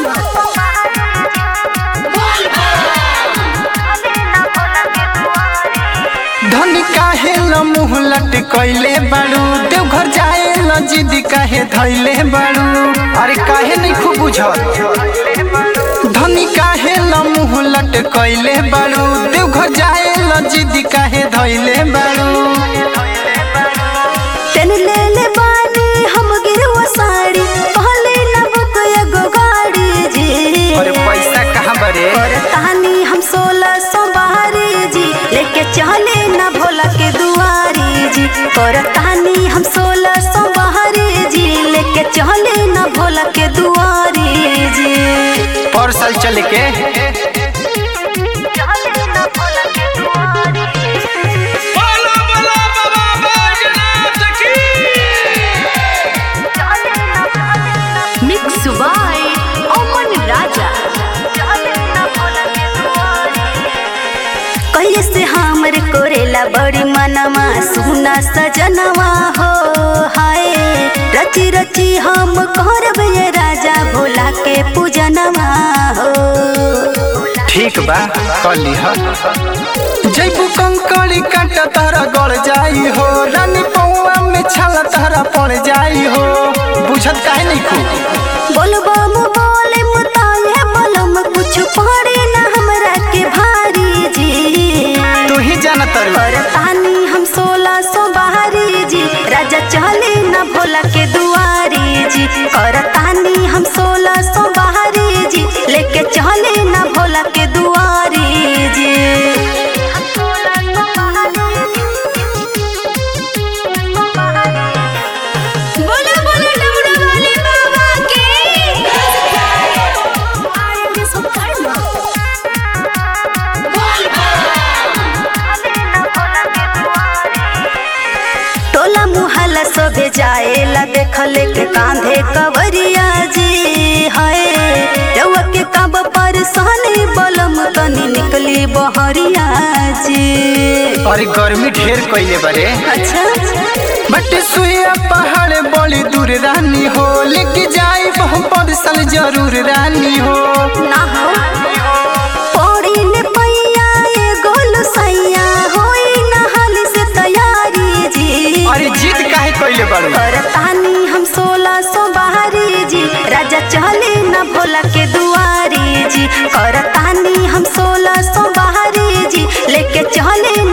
धनी काहे ल मुंह लटकैले बाड़ू देवघर जाए ल जिद काहे धैले बाड़ू अरे काहे नहीं खूब बुझल धनी काहे ल मुंह लटकैले बाड़ू देवघर जाए ल जिद काहे धैले बाड़ू तन ले ले बानी हम गिरवा साड़ी पहले न बुक एगो गाड़ी जी अरे पैसा कहाँ बरे और तानी हम सोलह सौ बारी जी लेके चले न भोला के दुआरी जी और तानी हम सोलह सौ बारी जी लेके चले न भोला के दुआरी जी पर साल चले के चले न भोला के दुआरी बोलो बोलो बाबा बैजनाथ की मिक्स बाय अमन राजा कहिए से हमर कोरेला बड़ी मनवा सुना सजनवा हो हाय रची रची हम करब ये राजा भोला के पूजनवा हो ठीक बा कली ह जैबू कंकड़ी काटा तारा गड़ जाई हो रानी पौआ में छाला तारा पड़ जाई हो बुझत काहे नहीं खूब बोलबम बोले मुताये बलम कुछ पड़े ना हमरा के भारी जी तू ही जाना तारू और तानी हम सोलह सौ बाहरी जी राजा चले न भोला के दुआरी जी और तानी हम सोलह सौ बाहरी जी लेके चले न भोला के दुआरी जी बोले बोले डबरा वाले बाबा टोला मुहल्ला सोभे जाएला देखले के कांधे कवरिया जी हाय रउआ के कब पर सहनी बलम तनी निकली बहरिया जी अरे गर्मी ढेर कइले बारे अच्छा बट सुइया पहाड़ बड़ी दूर रानी हो लेके जाई बहु पर साल जरूर रानी हो ना हो पौड़ी ने पैया ये गोल सैया होई ना हाल से तैयारी जी अरे जीत काहे कइले बारू और तानी हम सोलह सौ बाहरी जी राजा चले न भोला के दुआरी जी और तानी हम सोलह सौ बाहरी जी लेके चले